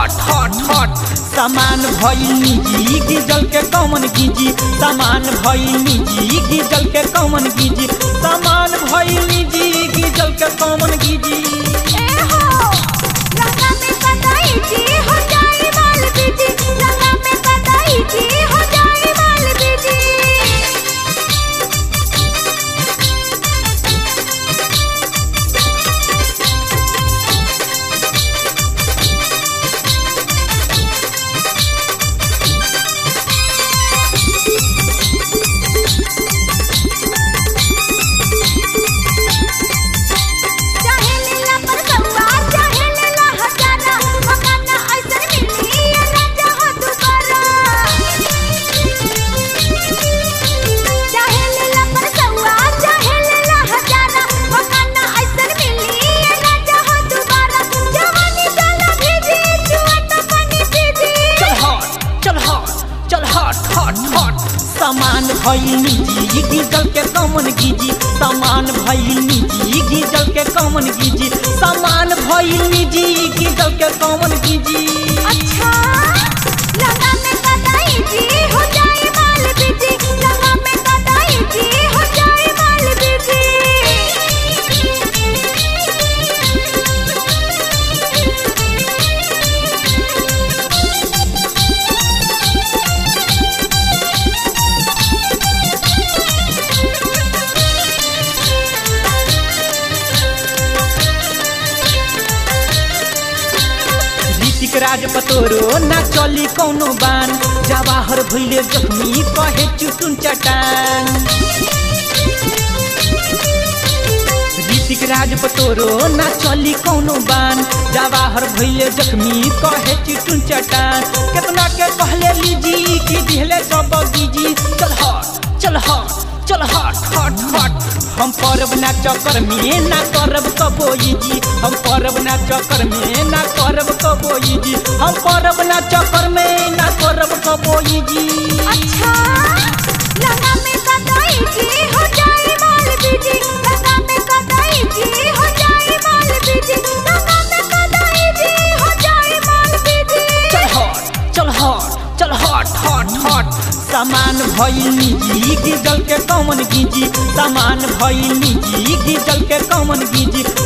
हट हट हट सामान भइल निजी गिजल के कौन गिजी सामान भइल निजी गिजल के कौन गिजी सामान भइल निजी गिजल के कौन गिजी ए हो लगा में कदाई जी हो जाए माल बीजी लगा में कदाई जी हो जाए माल बीजी चाहे लीला पर सौआ चाहे लीला हजारा मकाना ऐसन मिली ये राजा हो दुबारा चाहे लीला पर सौआ चाहे लीला हजारा मकाना ऐसन मिली ये राजा हो दुबारा जवानी जाला भीजी जुआ तो पानी पीजी चल हट चल हट चल हट हट हट सामान भइल निजी गिजल के कौन गिजी सामान भइल निजी गिजल के कौन गिजी सामान भइल निजी गिजल के कौन गिजी अच्छा लगा में कदाई जी हो जाए माल बीजी लगा में कदाई जी हो जाए माल बीजी ऋतिक राज पतोरो ना चली कौनो बान जवाहर भइले जख्मी कहे चुटुन चटान ऋतिक राज पतोरो ना चली कौनो बान जवाहर भइले जख्मी कहे चिटुन चटान केतना के कहले लीजी कि दिहले सब बीजी चल हट चल हट चल हट हट हट हम करब ना चक्कर में ना करब कबोई जी हम करब ना चक्कर में ना करब कबोई जी हम करब ना चक्कर में ना करब कबोई जी अच्छा लगा में कदाई जी हो जाए माल बीजी लगा में कदाई जी हो जाए माल बीजी लगा में कदाई जी हो जाए माल बीजी चल हट चल हट चल हट हट हट सामान भइल निजी गिजल के कौन गिजी सामान भइल निजी गिजल के कौन गिजी